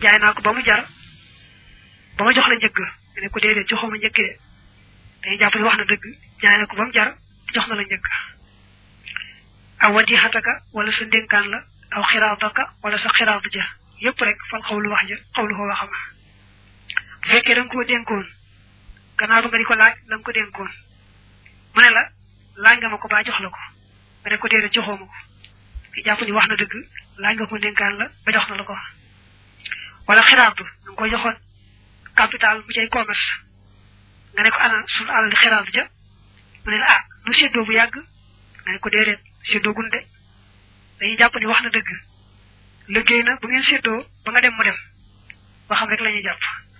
jaay naa ko ba mu jar ba ma jox la njëgg nga ne ko déedéet joxoo ma njëkk de dañuy jàpp ne wax na dëgg jaay na ko ba mu jar jox na la njëgg aw wadi xataka wala sa ndénkaan la aw xiraataka wala sa xiraatu ja yépp rek fal xawlu wax ja xawlu ko waxama bu fekkee da nga koo dénkoon gannaaw ba nga di ko laaj la nga ko dénkoon mu ne la laaj nga ma ko ba jox la ko nga ne ko déedéet joxoo ma ko ki jàpp ni wax na dëgg laaj nga ko dénkaan la ba jox na la ko wala xiraatu da nga ko joxoon capital bu cay commerce nga ne ko ana sunu alal di xiraatu ja mu ne la ah nu séddoo bu yàgg nga ne ko déedéet séddoo gun de dañuy jàpp ni wax na dëgg liggéey na bu ngeen séddoo ba nga dem mu dem ba xam rek la ñuy jàpp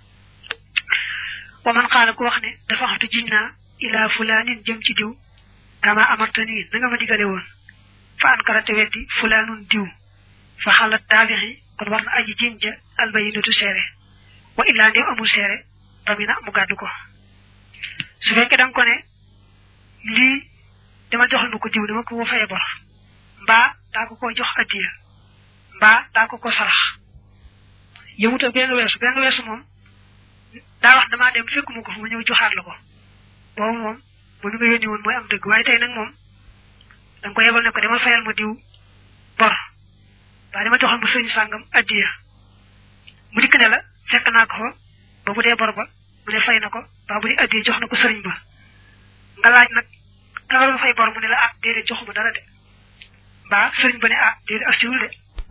wa man xaala ku wax ne dafa xatu jiñ naa ila fulaanin jëm ci diw kama amartani na nga ma digale woon fa ankarate weddi fulaanun diw fa xalat taabixi kon war na aji jiñ ja albayinatu seere wa illaa ndew amul seere tamina mu gàddu ko su fekkee da nga ko ne lii dama joxal ma ko diw dama ko faye bor mbaa daa ko ko jox addiya mbaa daa ko ko sarax yëmuta bee nga weesu bee nga weesu moom daa wax damaa dem fekk mu ko fu ma ñëw joxaat la ko boobu moom bu ñu nga yónni woon mooy am dëgg waaye tey nag moom da nga ko yebal ne ko demal fayal ma diw bor mbaa dama joxal ma sëñ sàngam addiya mu dikk ne la fekk naa ko fa ba bu dee bor ba mu ne fay na ko mbaa bu dee addiya jox na ko sëriñ ba nga laaj nag ka nga doon fay bor mu ne la ah déedéet joxuma dara de mbaa sëriñ ba ne ah déedéet ak siwul de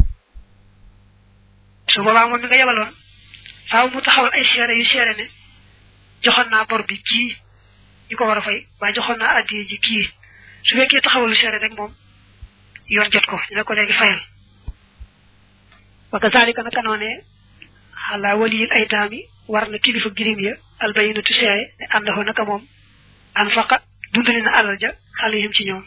su boobaa moom mi nga yebaloon faaw mu taxawal ay seere yu seere ne joxoon naa bor bi kii ñu ko war a fay waaye joxoon naa addiya ji kii su fekkee taxawalu seere rek moom yoon jot ko ñu ne ko léegi fayal wa kazalika naka noonee xalaa waliyil aytaami war na kilifa girim ya albayinatu seere ne àndaxoo naka moom an faqa dundali na alal ja xalihim ci ñoom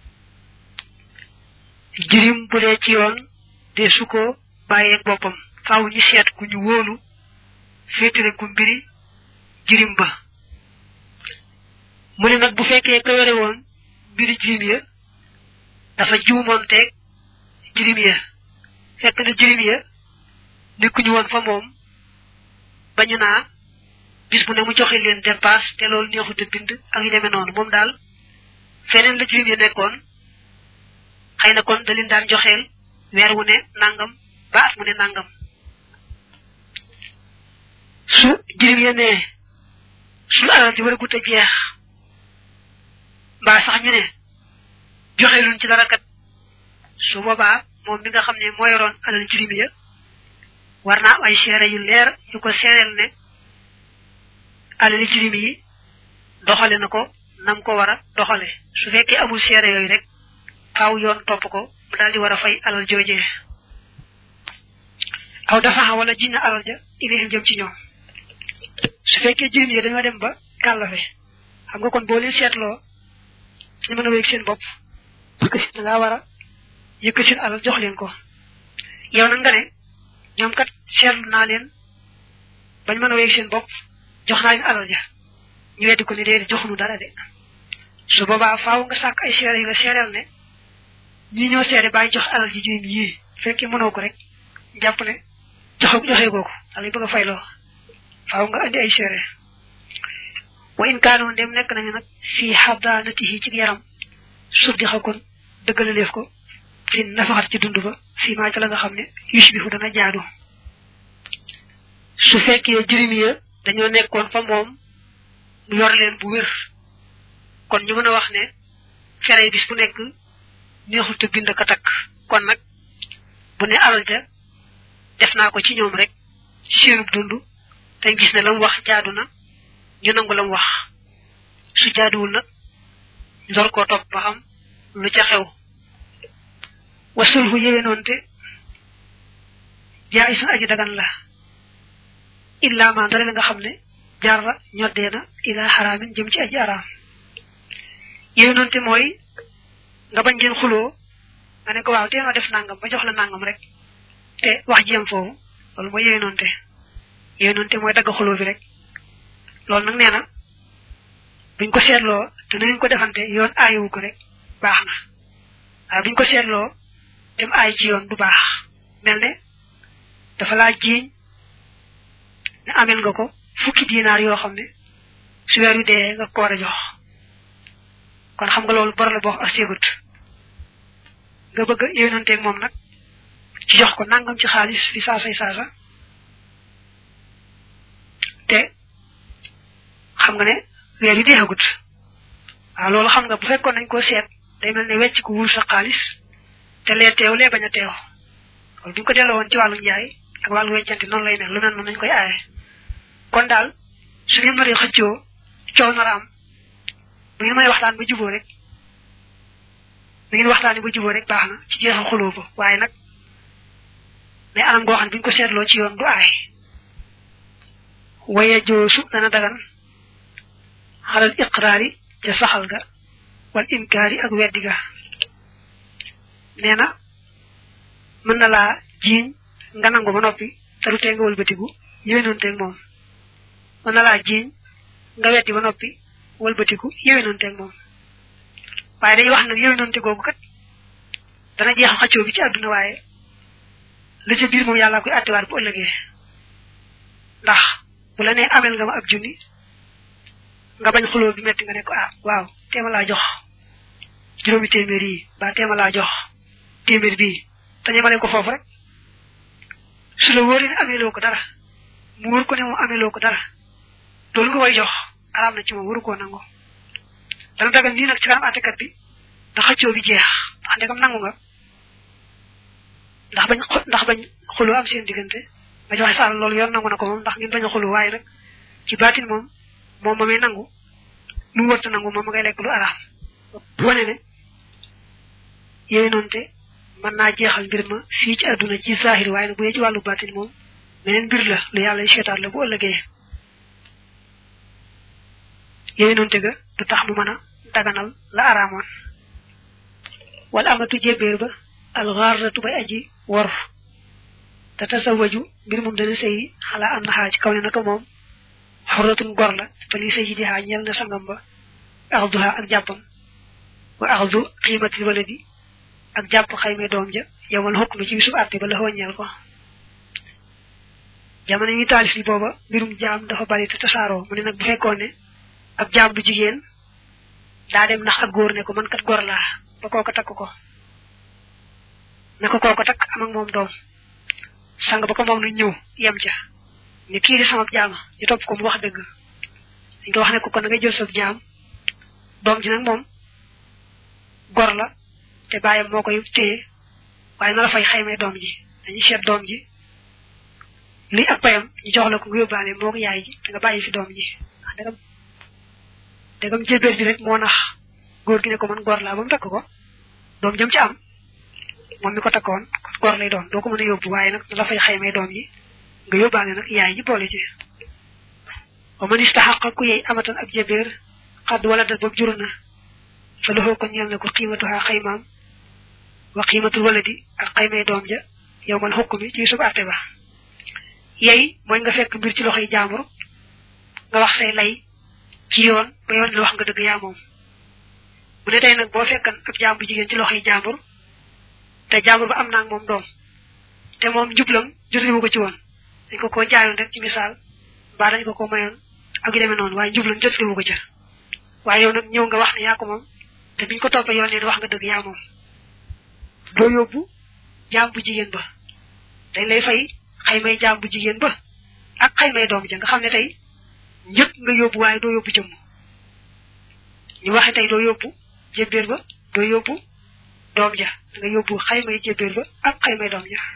jirim bu dee ci yoon de su ko bàyyeeg boppam faaw ñu seet ku ñu wóolu féetale ku mbiri jirim ba mu ne nag bu fekkee ko yore woon mbiri jirim ya dafa juumoonteeg jirim ya fekk na jirim ya nekkuñu woon fa moom bañu naa bis bu ne mu joxe leen dépasse te loolu neexut a bind ak yu demee noonu moom daal feneen la jirim ya nekkoon xëy na kon da leen daan joxeel weer wu ne nangam ba at mu ne nangam su jirim ya ne su alal ji war a gut a jeex mbaa sax ñu ne joxeeluñ ci dara kat su boobaa moom mi nga xam ne moo yoroon alal jirim ya war naa am ay seere yu leer yu ko seereel ne alali jirim yi doxale na ko nam ko war a doxale su fekkee amul seere yooyu rek faaw yoon topp ko mu daal di war a fay alal joojee aw dafa wala jiñ na alal ja ilayhim jëm ci ñoom su fekkee jirim yi dañoo dem ba kàllafe xam nga kon boo leen seetloo ñu mën a wéeg seen bopp parce que da ngaa war a yëkk seen alal jox leen ko yow nag nga ne ñoom kat seetlu naa leen bañ mën a wéeg seen bopp jox naa leen alal ja ñu weddi ko ne déedéet joxunu dara de su boobaa faaw nga sàkk ay seere yu la seereel ne ñi ñoo seere bàyyi jox alal ji jirim yii fekkee mënoo ko rek jàpp ne joxe joxe googu alay bëgg a fayloo faaw nga andi ay seere wa in kaanoon dem nekk nañu nag fii xadaanatihi ci yaram suddi xa kon dëggalaleef ko fi nafaxat ci dund ba fii maa ca la nga xam ne yushbihu dana jaadu su fekkee jirim ya dañoo nekkoon fa moom mu yor leen bu wér kon ñu mën a wax ne fere bis bu nekk neexul te bind ka takk kon nag bu ne alal ja def naa ko ci ñoom rek seenub dund te gis ne la mu wax jaadu na ñu nangu la mu wax su jaaduwul nag ndor koo topp ba xam lu ca xew wasulhu yéwénoonte jaa isun aji dagan la illa ma ndare la nga xam ne jarra ñoddee na ila xaraamin jëm ci aji araam yéwénoonte mooy nga bañ ngeen xuloo nga ne ko waaw tee ma def nangam ba jox la nangam rek te wax ji yem foofu loolu mooy yéwénoonte yéwénoonte mooy dagg xuloo bi rek loolu nag nee na buñ ko seetloo te nañ ko defante yoon aayewu ko rek baax na waaye buñ ko seetloo dem aay ci yoon du baax mel ne dafa laa jiiñ ne amel nga ko fukki dinaar yoo xam ne su weer wi dee nga ko war a jox kon xam nga loolu bor la boo ak séegut nga bëgg yéenanteeg moom nag ci jox ko nangam ci xaalis fi saasay saasa te xam nga ne weer wi deexagut waaw loolu xam nga bu fekkoon nañ ko seet day mel ne wecc ko wur sa xaalis te lee teew lee bañ a teew loolu bu ñu ko delloo woon ci wàllu njaay ak wàllu weccante noonu lay mel lu mel noonu nañ koy aaye kon daal su ngeen mënee xëccoo coow nar a am bu ngeen may waxtaan ba juboo rek bu ngeen waxtaanee ba juboo rek baax na ci jeexal xuloo ba waaye nag mais anam goo xam ne bu ñu ko seetloo ci yoon du aay waye joosu dana dagan xalal iqraari ca saxal ga wal inkaari ak weddi ga nee na mën na laa jiiñ nga nangu ba noppi te du tee nga wëlbatiku yéwénoonteeg moom mën na laa jiiñ nga weddi ba noppi wëlbatiku yéwénoonteeg moom waaye day wax nag yéwénoonte googu kat dana jeexal xaccoo bi ci àdduna waaye la ca biir moom yàlla koy attiwaat bu ëllëgee ndax bu la nee amel nga ma ab junni nga bañ xuloo bi metti nga ne ko ah waaw teema laa jox juróomi téeméer yi ba teema laa jox téeméer bii te ñemale ko foofu rek su la wóoree ne ameeloo ko dara mu wóor ko ne moom ameeloo ko dara loolu nga koy jox araam na ci moom waru koo nangu dana dagal nii nag ci kanam àttekat bi da xëccoo bi jeex ndax ndegam nangu nga ndax bañ ndax bañ xuloo am seen diggante nga joxe saal loolu yoon nangu na ko moom ndax ngeen bañ a xuloo waaye nag ci baatin moom moom ma may nangu lu mu wërta nangu moom ma ngay lekk lu araam wane ne yooyu noonu te mën naa jeexal mbir ma fii ci àdduna ci zahir waaye nag bu dee ci wàllu baatin moom meneen mbir la lu yàlla seetaat la bu ëllëgee yooyu noonu te ga du tax mu mën a daganal la araamoon wala amatu jébéer ba alxaaratu bay aji wor te tasawaju mbir moom dana sëy xalaa am na xaa ci kaw ne naka moom xorratun gor la fa li sëy di xaa ñel na sangam ba axduha ak jàppam wa axdu xiimatil waladi ak jàpp xayme doom ja yowmal xukk mi ci bisub àtte ba la xooñeel ko jamono yi taalif li booba mbirum jaam dafa bari te tasaaroo mu ne nag bu fekkoon ne ab jaam bu jigéen daa dem ndax ak góor ne ko man kat gor laa ba kooko takk ko ne ko kooko takk am ak moom doom sang ba ko moom na ñëw yem ca ni kii di sama jaama ñu topp ko mu wax dëgg dañ ko wax ne ko kon na ngay jël sa jaam doom ji nag moom gor la te bàyyam moo koy téye waaye na la fay xaymee doom ji dañuy seet doom ji luy ak payam ñu jox la ko nga yóbbaale moo ko yaay ji te nga bàyyi fi doom ji wax dëggam dëggam jébéer bi rek moo nax góor gi ne ko man gor laa ba mu takk ko doom jëm ci am moom mi ko takkoon gor lay doon doo ko mën a yóbbu waaye nag na la fay xaymee doom ji nga yóbbaale nag yaay ji boole ci wa man istaxaqa ku yey amatan ab jébéer xadd wala dat boobu jur na fa loxoo ko ñeel na ko xiimatuha xaymaam wa xiimatul waladi ak xaymee doom ja yow man xukk mi ci sub àtte ba yey mooy nga fekk mbir ci loxoy jaambur nga wax say lay ci yoon ba yoon la wax nga dëgg yaa moom mu ne tey nag boo fekkan ab jaam bu jigéen ci loxoy jaambur te jaambur ba am naa moom doom te moom njublam jotuñu ko ci woon dañ ko ko jaayoon rek ci misaal mbaa dañ ko ko mayoon ak yu demee noonu waaye njublam jotuñu ko ca waaye yow nag ñëw nga wax ne yaa ko moom te biñ ko toppee yoon ne wax nga dëgg yaa moom doo yóbbu jaam bu jigéen ba dañ lay fay xaymay jaam bu jigéen ba ak xaymay doom ja nga xam ne tey njëkk nga yóbbu waaye doo yóbbu jëmm ñu waxe tey doo yóbbu jébbéer ba doo yóbbu doom ja nga yóbbu xaymay jébbéer ba ak xaymay doom ja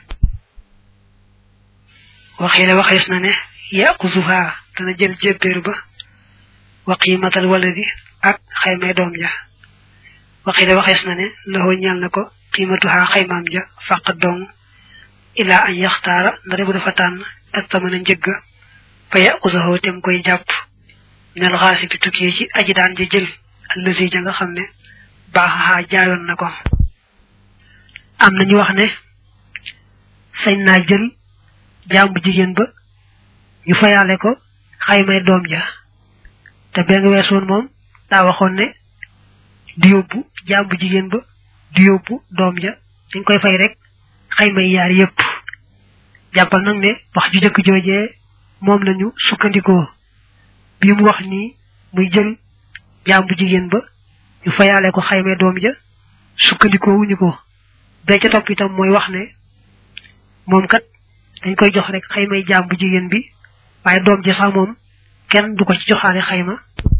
waxee la waxees na ne yaquzuha dana jël jébbéer ba wa qiimatal waladi ak xaymay doom ja waxee la waxees na ne laxoo ñal na ko qiimatuha xaymaam ja fàq dong ilaa an yaxtaara ndare bu dafa tànn ak tamana njëgga fa yaquzahu tem koy jàpp minal xaasi bi tukkee ci aji daan ja jël allësi ja nga xam ne baaxaxaa jaayoon na ko am na ñu wax ne sañ naa jël jaam bu jigéen ba ñu fayaale ko xaymay doom ja te benn weesoon moom daa waxoon ne du yóbbu jaam bu jigéen ba du yóbbu doom ja dañ koy fay rek xaymay yaar yépp jàppal nag ne wax ju jëkk joojee moom lañu sukkandikoo bi mu wax nii muy jël jaam bu jigéen ba ñu fayaale ko xayme doom ja sukkandikoo wuñu ko bee ca topp itam mooy wax ne moom kat dañ koy jox rek xaymay jaam bu jigéen bi waaye doom ji sax moom kenn du ko ci joxaale xayma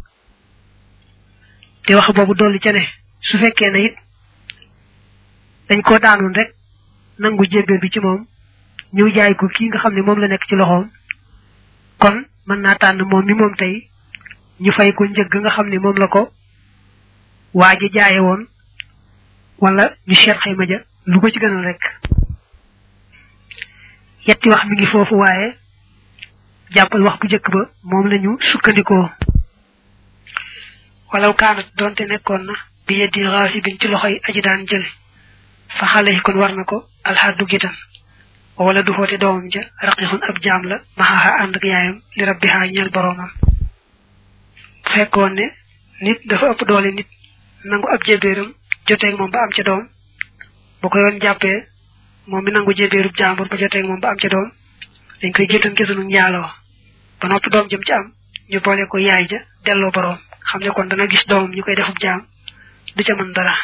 te wax boobu dolli ca ne su fekkee ne it dañ ko daanoon rek nangu jébbéer bi ci moom ñëw jaay ko kii nga xam ne moom la nekk ci loxoom kon mën naa tànn moom mi moom tey ñu fay ko njëgg nga xam ne moom la ko waa ji jaaye woon wala ñu seet xayma ja lu ko ci gënal rek yetti wax mi ngi foofu waaye jàppal wax bu njëkk ba moom lañu sukkandikoo walaw kaanat donte nekkoon na bi yeddi raasibin ci loxoy aji daan jël fa xale yi kon war na ko alxaddu gitan wala du xoote doomam ja raqixun ab jaam la maxaaxa ànd ak yaayam li rabbihaa ñeel boroomam bu fekkoon ne nit dafa ëpp doole nit nangu ab jébéeram joteeg moom ba am ca doom bu ko yoon jàppee moom mi nangu jébéerub jaambur ba joteeg moom ba am ca doom dañ koy géttan gisunu njaaloo ba noppi doom jëm ci am ñu boole ko yaay ja delloo boroom xam ne kon dana gis doomam ñu koy defub jaam du ca mën dara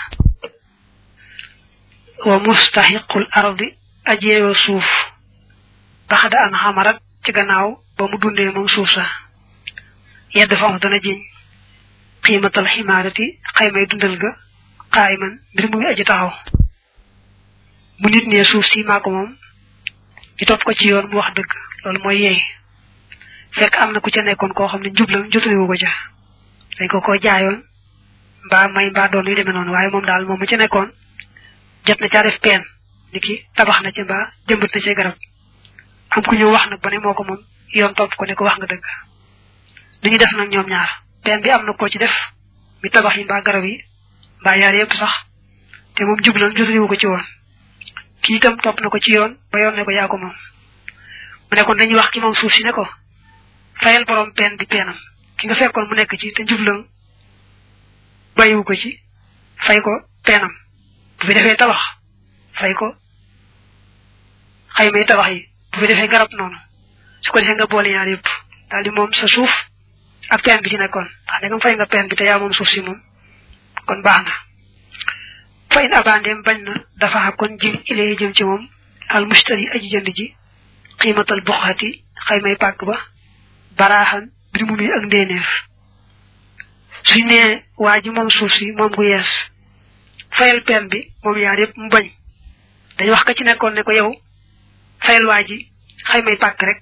wa mustahiqul ardi ajeewa suuf baxda an xamarat ci gannaaw ba mu dundee moom suuf sa yedd fa am dana jiñ xiimatal ximaarati xaymay dundal ga xaayman mbir mu ngi aji taxaw bu nit ne suuf si maa ko moom ñu topp ko ci yoon mu wax dëgg loolu mooy yeey fekk am na ku ca nekkoon koo xam ne njublam jotaliwu ko ca dañ ko ko jaayoon mbaa may mbaa doon yu demee noonu waaye moom daal moom mu ca nekkoon jot na caa def peen ni ki tabax na ci mbaa jëmbat na ci garab am ku ñëw wax nag ba ne moo ko moom yoon topp ko ne ko wax nga dëgg li ñu def nag ñoom ñaar peen bi am na koo ci def mi tabax yi mbaa garab yi mbaa yaar yëpp sax te moom jublam jotaliwu ko ci woon kii itam topp na ko ci yoon ba yoon ne ko yaa ko moom mu ne kon dañuy wax ki moom suuf si ne ko fayal borom peen bi peenam ki nga fekkoon mu nekk ci te jublam bàyyiwu ko ci fay ko peenam bu fi defee tabax fay ko xaymay tabax yi bu fi defee garab noonu su ko defee nga boole ñaar yëpp daal di moom sa suuf ak peen bi ci nekkoon ndax ndegam fay nga peen bi te yaa moom suuf si moom kon baax na fa in abandeem bañ na dafa kon jim ilee jëm ci moom al mustari aji jënd ji xiimatal buxati xaymay pàkk ba baraaxan bir mu nuy ak ndéeneef suñ nee waa ji moom suuf si moom gu yees fayal peen bi moom yaar yëpp mu bañ dañ wax ka ci nekkoon ne ko yow fayal waa ji xaymay pàkk rek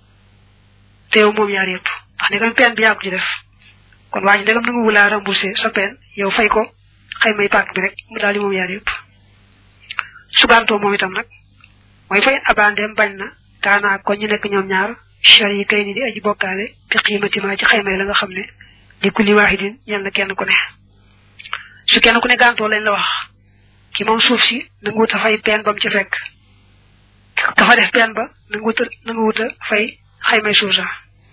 te yow moom yaar yëpp ndax ndegam peen bi yaa ko ci def kon waa ji ndegam nangu wulaa remboursé sa peen yow fay ko xaymay pàkk bi rek mu daal di moom yaar yëpp sugantoo moom itam nag mooy fay abandeem bañ na kaanaa kon ñu nekk ñoom ñaar char yi kay ni di aji bokkaale bi xiimati ma ci xaymay la nga xam ne di kulli waahidin ñel na kenn ku ne su kenn ku ne gantoo lañ la wax ki moom suuf si nangu wut a fay peen ba mu ci fekk dafa def peen ba nangu wut a nangu wut a fay xaymay suuf sa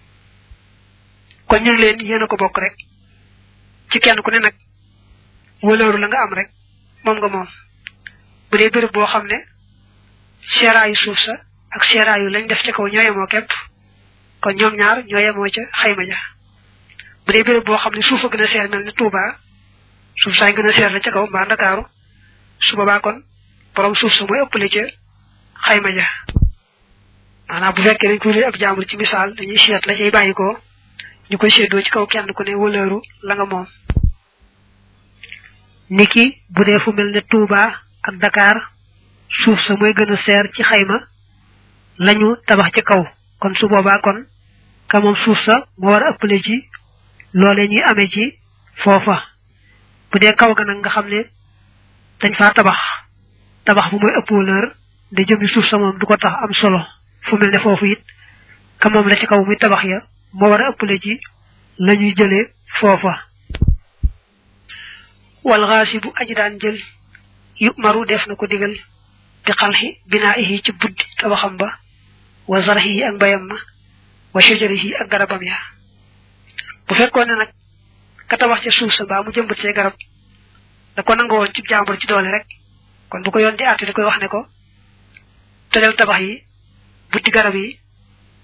kon ñu ngi leen yéen a ko bokk rek ci kenn ku ne nag wëlëru la nga am rek moom nga moom bu dee béréb boo xam ne seeraayu suuf sa ak seeraayu lañ def ca kaw ñoo yemoo képp kon ñoom ñaar ñoo yemoo ca xayma ja bu dee béréb boo xam ne suuf a gën a seer mel ne Touba suuf saay gën a seer la ca kaw mbaa Ndakaaru su boobaa kon borom suuf sa mooy ëppale ca xayma ja maanaam bu fekkee dañ ko wér ab jàmbur ci misaal dañuy seet la cay bàyyi ko ñu koy séddoo ci kaw kenn ku ne wëlëru la nga moom niki bu dee fu mel ne Touba ak Dakar suuf sa mooy gën a seer ci xayma lañu tabax ci kaw kon su boobaa kon ka moom suuf sa moo war a ëppale ci loole ñuy amee ci foofa bu dee kaw ga nag nga xam ne dañ faa tabax tabax bu mooy ëpp wëlër da jëmi suuf sa moom du ko tax am solo fu mel ne foofu it ka moom la ci kaw muy tabax ya moo war a ëppale ci la ñuy jëlee foofa wal xaasibu aji daan jël yu maru def na ko digal bi xalxi binaa ihi ci buddi tabaxam ba wa zarxihi ak mbayam ma wa shajarihi ak garabam ya bu fekkoon ne nag ka tabax ca suuf sa mbaa mu jëmbat see garab da ko nanga woon ci jàmbur ci doole rek kon bu ko yoon di àtte da koy wax ne ko tojal tabax yi buddi garab yi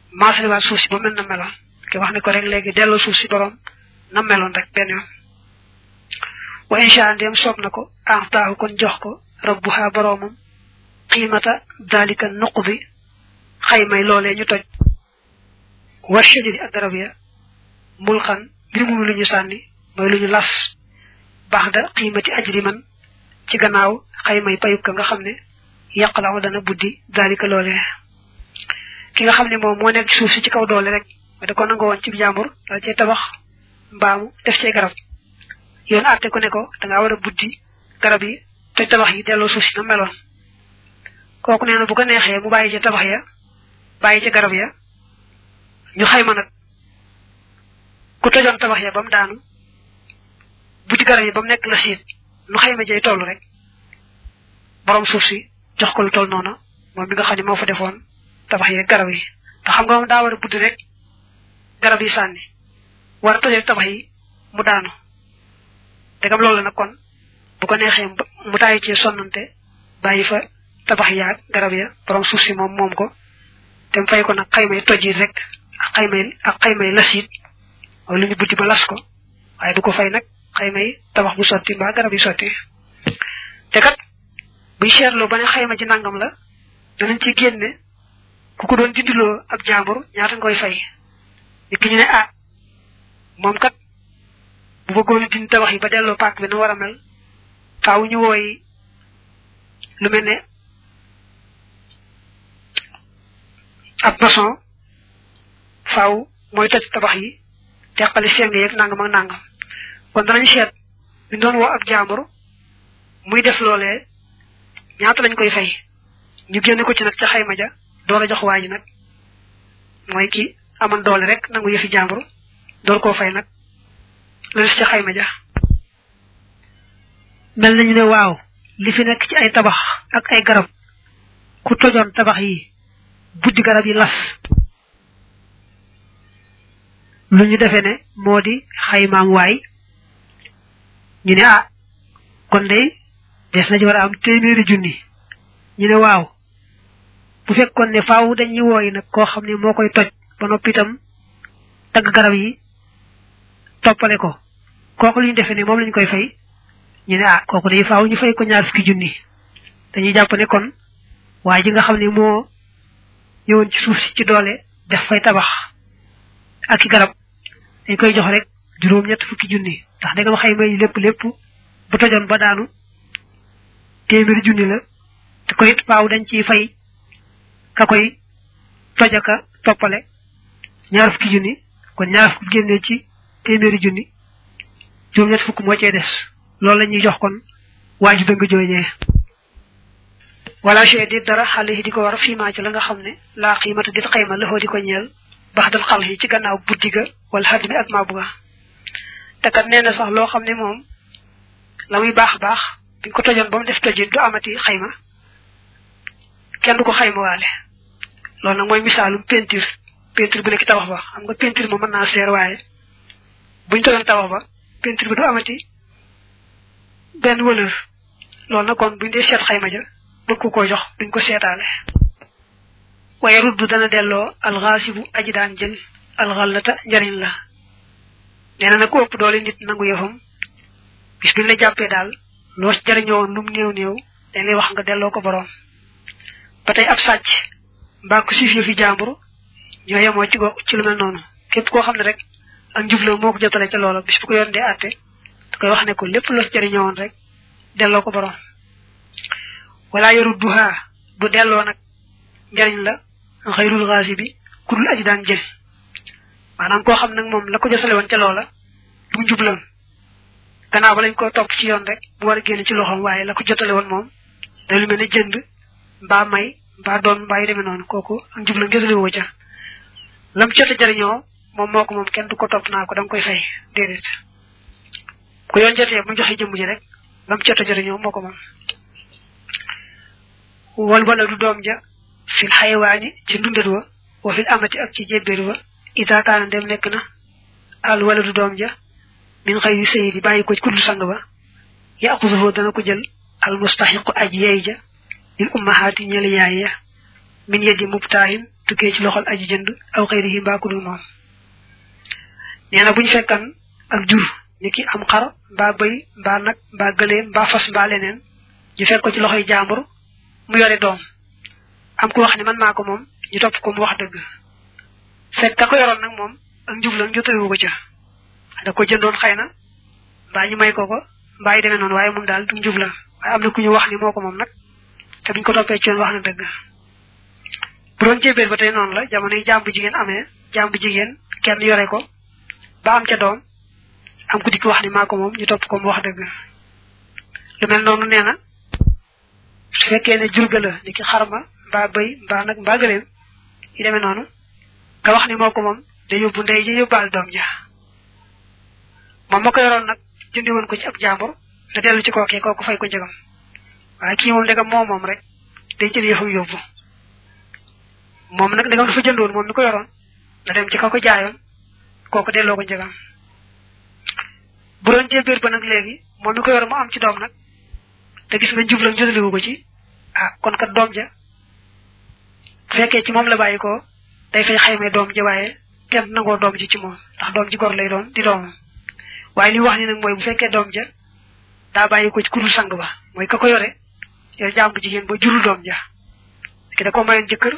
maasaliwaat suuf si ba mel na meloon ke wax ne ko rek léegi delloo suuf si borom na meloon rek benn yoon wa insha ndem soob na ko axtaahu kon jox ko rabbuha boromam qiimata dalika nuqdi xaymay loolee ñu toj war shajari ak garab ya mulxan mbir mu lu ñu sànni mooy lu ñu las baax da qiimati ajri man ci gannaaw xaymay payuk ka nga xam ne yàqalaaw dana buddi dalika loolee ki nga xam ne moom moo nekk suuf si ci kaw doole rek ma da ko nangoo woon ci jàmbur dal cee tabax mbaamu def cee garab yoon àtte ko ne ko da ngaa war a buddi garab yi te tabax yi delloo suuf si na meloon kooku nee na bu ko neexee mu bàyyi ca tabax ya bàyyi ca garab ya ñu xayma nag ku tojoon tabax ya ba mu daanu buddi garab yi ba mu nekk la siit nu xayma jay toll rek borom suuf si jox ko lu toll noonu moom mi nga xam ne moo fa defoon tabax yi garab yi te xam nga moom daa war a buddi rek garab yi sànni war a tojee tabax yi mu daanu degam loolu nag kon bu ko neexee mu tàyyi ci sonnante bàyyi fa tabax yaag garab ya borom suuf si moom moom ko te mu fay ko nag xaymay toj yi rek ak xaymay ak xaymay las it wala lu ñu buddi ba las ko waaye du ko fay nag xaymay tabax bu sotti mbaa garab yi sotti te kat buy seetloo ba ne xayma ci nangam la danañ ci génne ku ko doon dindiloo ab jàmbur ñaata ngoy fay nit ki ñu ne ah moom kat bu bëggoon dindi tabax yi ba delloo paak bi na war a mel faaw ñu wooy lu mel ne ab maçon faaw mooy toj tabax yi teqali seng yeeg nangam ak nangam kon danañ seet ñu doon woo ab jàmbur muy def loolee ñaata lañ koy fay ñu génne ko ci nag ca xayma ja door a jox waa ji nag mooy ki aman doole rek nangu yëfi jàmbur door koo fay nag la des ca xayma ja mel nañu ne waaw li fi nekk ci ay tabax ak ay garab ku tojoon tabax yi buddi garab yi las lu ñu defee ne moo di xaymaam waay ñu ne ah kon day des na ci war a am téeméeri junni ñu ne waaw bu fekkoon ne faaw dañuy wooyi nag koo xam ne moo koy toj ba noppi itam tagg garab yi toppale ko kooku lu ñu defee ne moom lañ koy fay ñu ne ah kooku day faaw ñu fay ko ñaar fukki junni dañuy jàpp ne kon waaye ji nga xam ne moo ñëwoon ci suuf si ci doole def fay tabax ak i garab dañ koy jox rek juróom ñett fukki junni ndax da nga xayma yi lépp lépp bu tojoon ba daanu téeméeri junni la te ko it faaw dañ ciy fay ka koy tojaka toppale ñaar fukki junni kon ñaar fukki génnee ci téeméeri junni juróom ñett fukk moo cee des loolu la ñuy jox kon waa ju dëng jooñee wala chey di dara xale yi di ko war fii maa ci la nga xam ne laa xiimata dit xayma la di ko ñeel bax dal xal yi ci gannaaw buddi ga wala xadd mi ak maabu ga te kat nee na sax loo xam ne moom la muy baax baax biñ ko tojoon ba mu def tojit du amati xayma kenn du ko xayma waale loolu nag mooy misaalum peinture peinture bu nekk tabax ba xam nga peinture moom mën naa seer waaye buñ tojoon tabax ba peinture bi du amati benn valeur loolu nag kon buñ dee seet xayma ja bëgg ko jox duñ ko seetaale waaye ruddu dana delloo alxaasibu aji daan jël alxallata njariñ la nee na nag ku ëpp doole nit nangu yëfam bis biñ la jàppee daal loo jariñoo woon lum néew néew dañ lay wax nga delloo ko boroom ba tey ab sàcc mbaa ku siif yëfi jàmbur ñoo yemoo ci go ci lu mel noonu képp koo xam ne rek ak njubla moo ko jotale ca loola bis bu ko yoon dee àtte da koy wax ne ko lépp loo jariñoo woon rek delloo ko boroom wala yarudduha du delloo nag njariñ la xayrul xaasi bi ku dul aji daan jël maanaam koo xam nag moom la ko jotale woon ca loola du njubloon gannaaw ba lañ ko topp ci yoon rek bu war a génn ci loxoom waaye la ko jotale woon moom day lu mel ne jënd mbaa may mbaa doon mbaa yu demee noonu kooku ak njubloon gisale woo ca lam jot a jariñoo moom moo ko moom kenn du ko topp naa ko da nga koy fay déedéet ku yoon jotee bu joxe jëmm ji rek lam jot a jariñoo moo ko moom wal wala du doom ja fil xayawaani ci ndundat wa wa fil amati ak ci jébbéer wa ida kaana dem nekk na al wala du doom ja min xëy yu sëyi di bàyyi ko ci kuddul sang ba yaqusuhu dana ko jël al mustaxiqu aj yeey ja lil ummahaati ñeel yaay ya min yeddi mubtaahin tukkee ci loxol aji jënd aw xëyri mbaa ku dul moom nee na buñ fekkan ak jur ni ki am xar mbaa bëy mbaa nag mbaa gëleem mbaa fas mbaa leneen ñu fekk ko ci loxoy jàmbur mu yore doom am ku wax ne man maa ko moom ñu topp ko mu wax dëgg fekk ka ko yoroon nag moom ak njublam jotawu ko ca da ko jëndoon xëy na mbaa ñu may ko ko mbaa yi demee noonu waaye moom daal du njublam waaye am na ku ñu wax ni moo ko moom nag te buñ ko toppee ci yoon wax na dëgg bu doon jébéer ba tey noonu la jamono yi jàmbu jigéen amee jàmbu jigéen kenn yore ko ba am ca doom am ku dikk wax ni maa ko moom ñu topp ko mu wax dëgg lu mel noonu nee na su fekkee ne jurga la ni ki xarma mbaa bëy mbaa nag mbaa gëleem yi demee noonu nga wax ni moo ko moom da yóbbu ndey ji yóbbaal doom ja moom ma ko yoroon nag jëndi woon ko ci ab jàmbur da dellu ci kookee kooku fay ko njëgam waaye kii moom ndegam moo moom rek day jël yëfam yóbbu moom nag ndegam dafa jëndoon moom mi ko yoroon da dem ci ka ko jaayoon kooku delloo ko njëgam bu doon jébéer ba nag léegi moom mi ko yoroon mu am ci doom nag te gis nga njublam jotaliwu ko ci ah kon kat doom ja bu fekkee ci moom la bàyyi ko day fay xaymee doom ji waaye kenn nangoo doom ji ci moom ndax doom ji gor lay doon di doomam waaye li wax ni nag mooy bu fekkee doom ja daa bàyyi ko ci kurul sang ba mooy ka ko yore yore jàmbu jigéen ba jurul doom ja ki da ko mayoon jëkkër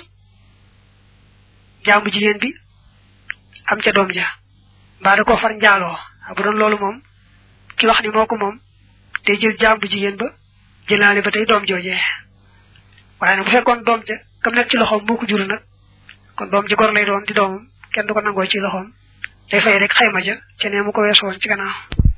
jàmbu jigéen bi am ca doom ja mbaa da koo far njaaloo bu doon loolu moom ki wax ni moo ko moom day jël jàmbu jigéen ba jëlaale ba tey doom joojee waaye nag bu fekkoon doom ja kam nekk ci loxoom moo ko juru nag kon doom ji gor lay doon di doomam kenn du ko nangoo ci loxoom day fay rek xayma ja ca ne mu ko weesu woon ci gannaaw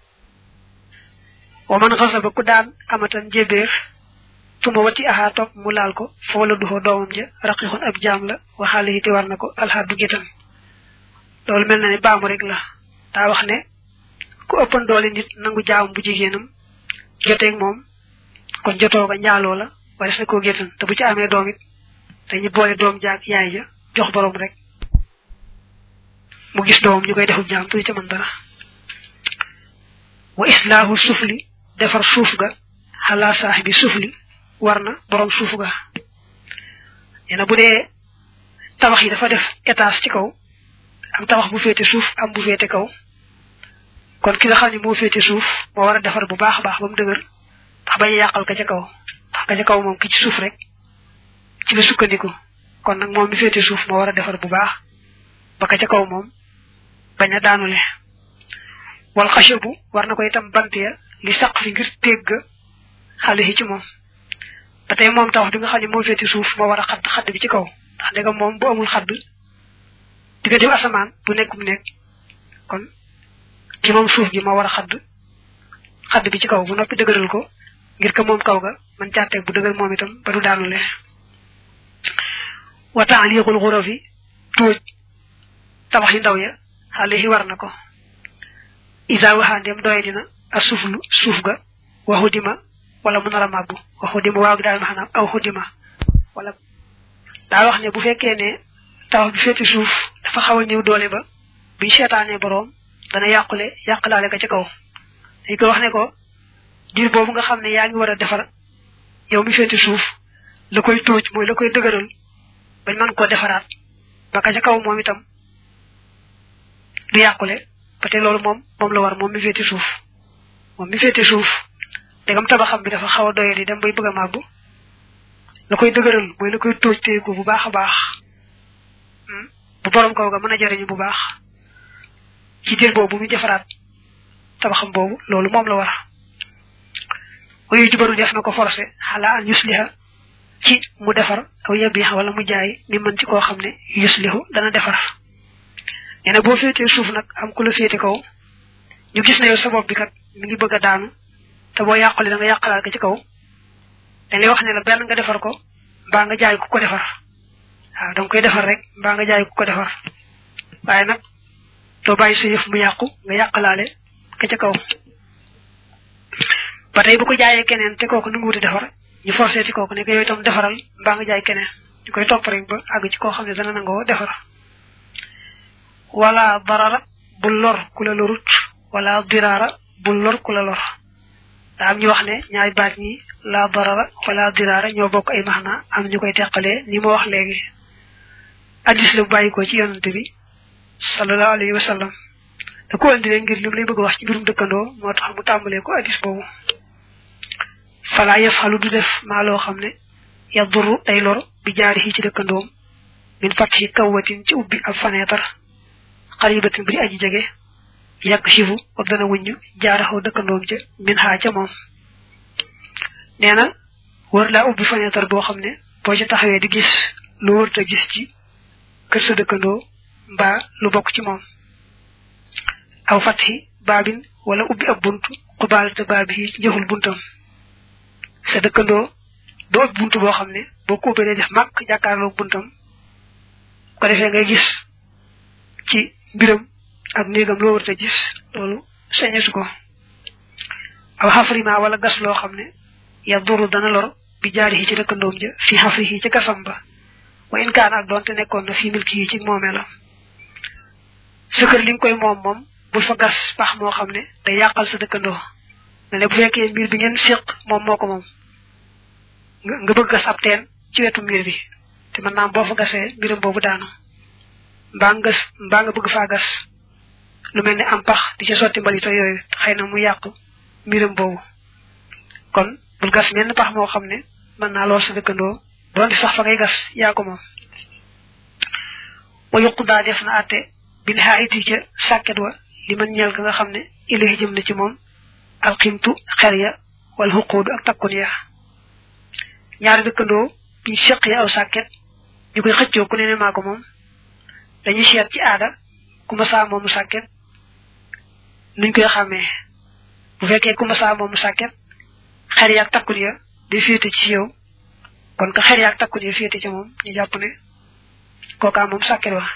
wa man xasa ba ku daan amatan jébéer tuma wati aha topp mu laal ko foo la duxoo doomam ja raqixun ab jaam la waxaale yi te war na ko alxaadu gétan loolu mel na ne baamu rek la daa wax ne ku ëppan doole nit nangu jaam bu jigéenam joteeg moom kon jotoo ga njaaloo la wala sa koo gétan te bu ci amee doom it dañu boole doom jaag yaay ja jox borom rek mu gis doom ñu koy defub jaam tu ca mën dara wa islaahu sufli defar suuf ga xalaa saaxibi sufli war na borom suuf ga nee na bu dee tabax yi dafa def étage ci kaw am tabax bu féete suuf am bu féete kaw kon ki nga xam ne moo féete suuf moo war a defar bu baax a baax ba mu dëgër ndax bañ a yàqal ka ca kaw ndax ka ca kaw moom ki ci suuf rek ci la sukkandiku kon nag moom mi féete suuf moo war a defar bu baax ba ka ca kaw moom bañ a daanule wal xachabu war na ko itam bant ya li saq fi ngir tégg xale yi ci moom ba tey moom tawax bi nga xam ne moo féete suuf moo war a xadd xadd bi ci kaw ndax ndegam moom bu amul xadd diggante asamaan bu nekk bu nekk kon ci moom suuf gi moo war a xadd xadd bi ci kaw bu noppi dëgëral ko ngir ka moom kaw ga man càtteeg bu dëgër moom itam ba du daanule wa taaliqul xurafi tuuj tabax yi ndaw ya xale yi war na ko isa waxaa ndem doye dina a suuflu suuf ga waxu dima wala mu nar a màbbu waxu dima waaw gi daal maanaam aw xudima wala daa wax ne bu fekkee ne tabax bi féeti suuf dafa xaw a néew doole ba buñ seetaanee boroom dana yàqule yàqlaale ka ca kaw dañ ko wax ne ko diir boobu nga xam ne yaa ngi war a defar yow mi féeti suuf la koy tóoj mooy la koy dëgëral bañ mën koo defaraat ba ka ca kaw moom itam du yàqule ba te loolu moom moom la war moom mi féete suuf moom mi féete suuf dagam tabaxam bi dafa xaw a doye di dem bay bëgg a màbbu la koy dëgëral mooy la koy tóoj téye ko bu baax a baax bu borom kaw ga mën a jariñu bu baax ci diir boobu mu defaraat tabaxam boobu loolu moom la war wayu jubaru def na ko forcé xalaa an yusliha ci mu defar aw yabiix wala mu jaay mi mën ci koo xam ne yuslihu dana defar nee na boo féetee suuf nag am ku la féete kaw ñu gis ne yow sa bopp bi kat mi ngi bëgg a daanu te boo yàqule da nga yàqalaat ko ci kaw dañ lay wax ne la benn nga defar ko mbaa nga jaay ku ko defar waaw danga koy defar rek mbaa nga jaay ku ko defar waaye nag doo bàyyi sa yëf mu yàqu nga yàqalaale ka ca kaw ba tey bu ko jaayee keneen te kooku nu ngi wuti defar ñu forcé ci kooku ne ko yooyu itam defaral mbaa nga jaay keneen ñu koy topp rek ba àgg ci koo xam ne dana nangoo defar wala darara bul lor ku la lorut wala diraara bul lor ku la lor daa am ñu wax ne ñaari baat ñi la darara wala diraara ñoo bokk ay maxna am ñu koy teqalee ni ma wax léegi hadis la bàyyi ko ci yonante bi sallallahu alayhi wa sallam da ko andi ngir lim lay bëgg wax ci mbirum dëkkandoo moo tax mu tàmbalee ko hadis boobu fala yafalu du def maa loo xam ne yaduru day lor bi jaari ci dëkkandoom min fatxi kawwatin ci ubbi ab faneetar xaribatin bu di aji jege yàq sifu ak dana wuññu jaaraxaw dëkkandoom ca min xaa ca moom nee na war laa ubbi faneetar boo xam ne boo ci taxawee di gis lu wërta gis ci kër sa dëkkandoo mbaa lu bokk ci moom aw fatxi baabin wala ubbi ab bunt xubaalate baabi yi njëful buntam sa dëkkandoo doo ubbi bunt boo xam ne boo ko ubbee day def màkk jàkkaarloog buntam ko defee ngay gis ci mbiram ak néegam loo warta gis loolu sañesu ko aw xafrima wala gas loo xam ne ya duru dana lor bi jaari yi ci dëkkandoom ja fi xafri yi ci gasam ba wa in kaan ak doonte nekkoon na fi milki yi ci moomeelam sa kër li nga koy moom moom bul fa gas pax moo xam ne day yàqal sa dëkkandoo ne ne bu fekkee mbir bi ngeen séq moom moo ko moom nga bëgg gas ab teen ci wetu mbir bi te mën naa boo fa gasee mbiram boobu daanu mbaa nga gas mbaa nga bëgg faa gas lu mel ne am pax di ca sotti mbalita yooyu xëy na mu yàq mbiram boobu kon bul gas menn pax moo xam ne mën naa lool sa dëkkandoo doonte sax fa ngay gas yaa ko moom wa yuqu daa def na àtte bil xaayiti ca sàkket wa li man ñeel ka nga xam ne ilahi jëm na ci moom alximtu xer ya wal xuquudu ak takkun ya ñaari dëkkandoo biñ seqee aw sàkket ñu koy xëccoo ku ne ne maa ko moom dañuy seet ci aada ku ma saa moomu sàkket nuñ koy xàmmee bu fekkee ku ma saa moomu sàkket xer ya ak takkun ya day féete ci yow kon ka xer ya ak takkun ya féete ci moom ñu jàpp ne kookaa moom sàkket wa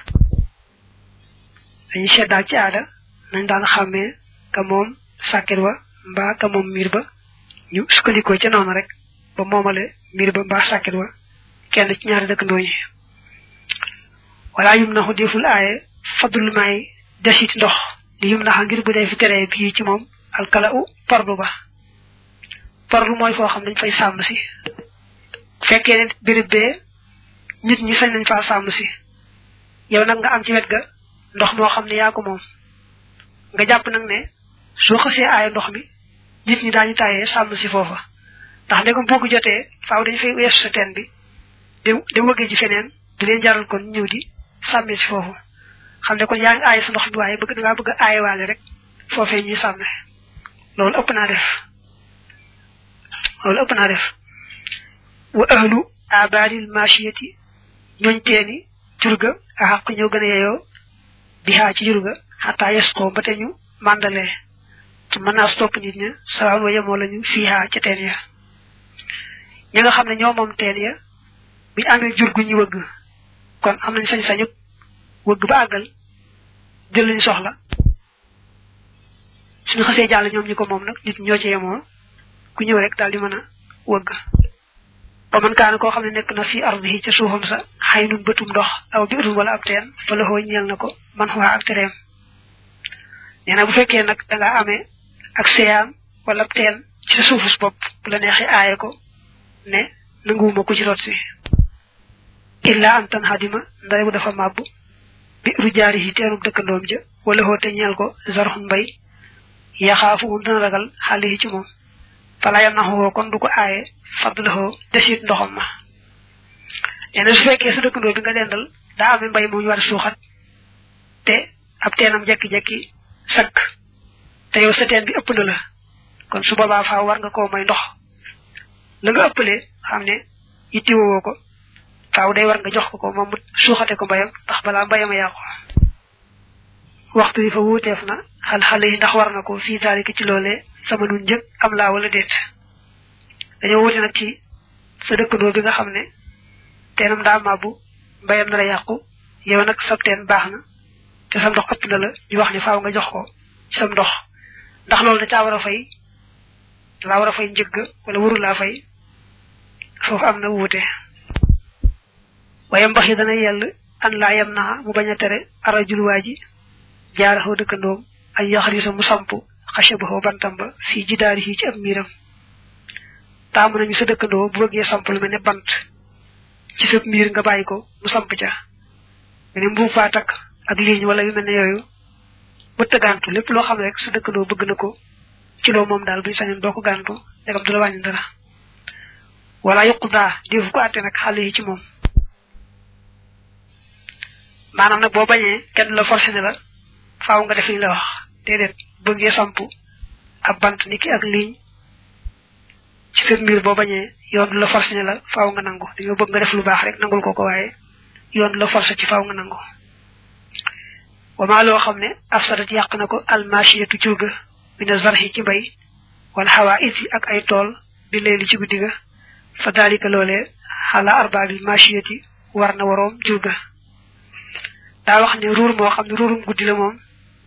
dañuy seet daal ci aada nañ daan xàmmee ka moom sàkket wa mbaa ka moom miir ba ñu sukkandikoo ca noonu rek ba moomale miir ba mbaa sàkket wa kenn ci ñaari dëkkandoo ñi wala yum naxu deful aaye fadul may desit ndox li yum naxa ngir bu dee fi teree bii ci moom alkala u parlu ba parlu mooy foo xam dañ fay sàmm si fekkee ne béréb bee nit ñi sañ nañ faa sàmm si yow nag nga am ci wet ga ndox moo xam ne yaa ko moom nga jàpp nag ne soo xasee aaye ndox mi nit ñi daañu taayee sàmm si foofa ndax ndegam boo ko jotee faaw dañu fay weesu sa teen bi dem dem wëggee ji feneen du leen jaral kon ñëw di sàmmee si foofu xam ne kon yaa ngi aaye sa ndox bi waaye bëgg da ngaa bëgg a aayewaale rek foofee ñuy sàmme loolu ëpp naa def loolu ëpp naa def wa ahlu abadil machiyati ñooñ teeni jurga a xaq ñoo gën a yeyoo bi xaa ci jurga xataa yes ko ba te ñu màndalee su mën naa topp nit ña sawaan wa yemoo lañu fii xaa ca teen ya ñi nga xam ne ñoo moom teen ya buñu amee jur gu ñu wëgg kon am nañ sañ-sañu wëgg ba àggal jël lañ soxla suñu xasee jàll ñoom ñi ko moom nag nit ñoo ci yemoo ku ñëw rek daal di mën a wëgg ba man kaana koo xam ne nekk na fii ardihi ca suufam sa xay nun bëtum ndox aw bi utum wala ab teen fa la xoo ñeel na ko man xuwaa ak tereem nee na bu fekkee nag da nga amee ak seyaan wala ab teen ci sa suufus bopp bu la neexee aaye ko ne nanguwuma ko ci root si illa an tan xadima ndare bu dafa màbb bi ru jaari yi teenub dëkkandoom ja wala xoote ñeel ko zarxun mbay yaxaafu um dana ragal xale yi ci moom fala yam naxoo kon du ko aaye fadlaxoo desit ndoxam ma nee na su fekkee sa dëkkandoo bi nga dendal daa amee mbay mu ñu war a suuxat te ab teenam jekki-jekki sakk te yow sa teen bi ëpp na la kon su boobaa faaw war nga koo may ndox la nga ëppalee xam ne yittiwoo ko faaw day war nga jox ko ko moom suuxate ko mbayam ndax balaa mbayam a yàqu waxtu yi fa wuuteef na xal xale yi ndax war na ko fii daalika ci loolee sama nun njëg am laa wala déet dañoo wuute nag ci sa dëkkandoo bi nga xam ne teenam daa màbbu mbayam na la yàqu yow nag sab teen baax na te sam ndox ëpp na la ñu wax ni faaw nga jox ko ci sam ndox ndax loolu da caa war a fay laa war a fay njëgg wala waru laa fay foofu am na wuute waaye mbax yi dana yell an laa yem naa mu bañ a tere arajul waa ji jaaraxoo dëkkandoom ay yaxarisa mu samp xachabaxoo bantam ba fii jidaari yi ci ab miiram taamu nañu sa dëkkandoo bu bëggee samp lu mel ne bant ci sa miir nga bàyyi ko mu samp ca ne mbuub faa takk ak ligne wala yu mel ne yooyu mëtta gàntu lépp loo xam ne rek sa dëkkandoo bëgg na ko ci loo moom daal buñ sañoon doo ko gàntu ndegam du la wàññi dara wala yuqu daa defu ko àtte nag xale yi ci moom maanaam nag boo bañee kenn la forcé ne la faaw nga def li la wax déedéet bëggee samp ab bant ni ki ak ligne ci seen mbir boo bañee yoon du la forcé ne la faaw nga nangu dañoo bëgg nga def lu baax rek nangul ko ko waaye yoon du la forcé ci faaw nga nangu wama loo xam ne afsadat yàq na ko almachiyatu jurga mina zarhi ci mbay wala xawaa isi ak ay tool bi leeli ci guddi ga fa dalika loolee xala arbaabil machiyati war na waroom jurga daa wax ne ruur moo xam ne ruurum guddi la moom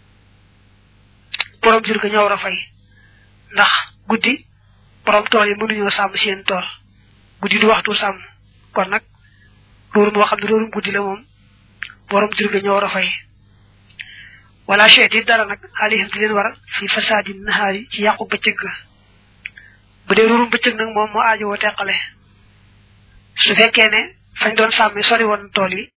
borom jurga ñoo war a fay ndax guddi borom tool yi mënuñoo sàmm seen tool guddi du waxtu sàmm kon nag ruur moo xam ne ruurum guddi la moom borom jurga ñoo war a fay wala cheet yi dara nag alihim di leen war fi fasaadi nahaari ci yàqu bëccëg ga bu dee ruurum bëccëg nag moom moo aajowoo teqale su fekkee ne fañ doon sàmme sori woon tool yi